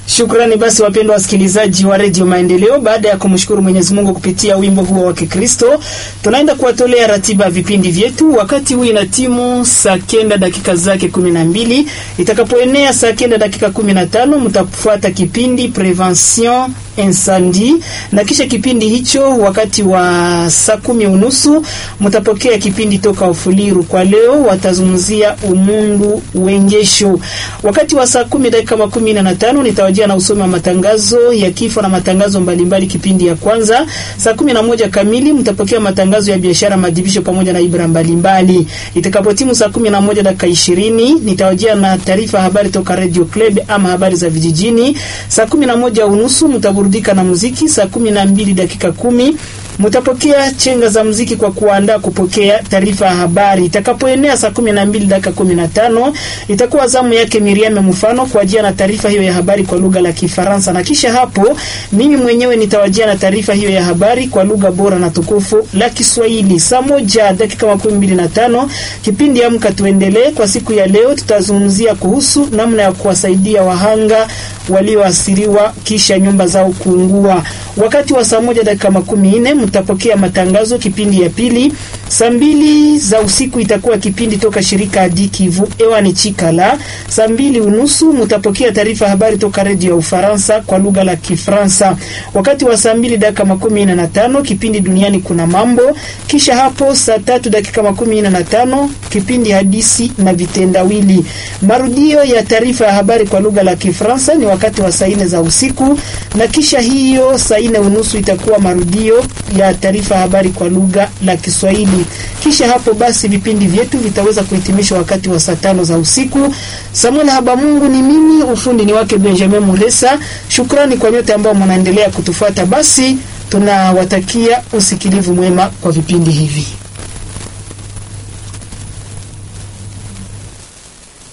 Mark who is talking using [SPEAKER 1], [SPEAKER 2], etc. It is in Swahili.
[SPEAKER 1] Shukrani basi wapendwa wasikilizaji wa redio Maendeleo, baada ya kumshukuru Mwenyezi Mungu kupitia wimbo huo wa Kikristo, tunaenda kuwatolea ratiba ya vipindi vyetu. Wakati huu ina timu saa kenda dakika zake kumi na mbili itakapoenea saa kenda dakika kumi na tano mtafuata kipindi Prevention Incendie, na kisha kipindi hicho wakati wa saa kumi unusu mtapokea kipindi toka Ufuliru. Kwa leo watazungumzia umundu wengesho. Wakati wa saa kumi dakika makumi na tano nitawajia na usomi wa matangazo ya kifo na matangazo mbalimbali. Kipindi ya kwanza saa kumi na moja kamili mtapokea matangazo ya biashara, madibisho pamoja na ibra mbalimbali. Itakapotimu saa kumi na moja dakika ishirini nitawajia na taarifa ya habari toka Radio Club ama habari za vijijini. Saa kumi na moja unusu mtaburudika na muziki. Saa kumi na mbili dakika kumi mtapokea chenga za muziki kwa kuandaa kupokea taarifa ya habari. Itakapoenea saa kumi na mbili dakika kumi na tano itakuwa zamu yake Miriam Mfano kuajia na taarifa hiyo ya habari kwa lugha la Kifaransa, na kisha hapo mimi mwenyewe nitawajia na taarifa hiyo ya habari kwa lugha bora na tukufu la Kiswahili. Saa moja dakika makumi mbili na tano kipindi Amka Tuendelee. Kwa siku ya leo tutazungumzia kuhusu namna ya kuwasaidia wahanga walioathiriwa kisha nyumba zao kuungua. Wakati wa saa moja dakika makumi nne mtapokea matangazo kipindi ya pili. Saa mbili za usiku itakuwa kipindi toka shirika Adi Kivu ewani Chikala. Saa mbili unusu mtapokea taarifa habari toka redio ya Ufaransa kwa lugha la Kifransa. Wakati wa saa mbili dakika makumi nne na tano kipindi duniani kuna mambo. Kisha hapo saa tatu dakika makumi nne na tano kipindi hadisi na vitendawili. Marudio ya taarifa ya habari kwa lugha la Kifransa ni wakati wa saa nne za usiku, na kisha hiyo saa nne unusu itakuwa marudio ya taarifa ya habari kwa lugha la Kiswahili. Kisha hapo basi vipindi vyetu vitaweza kuhitimishwa wakati wa saa tano za usiku. Samuel Habamungu ni mimi, ufundi ni wake Benjamin Mulesa. Shukrani kwa nyote ambao mnaendelea kutufuata. Basi tunawatakia usikilivu mwema kwa vipindi hivi.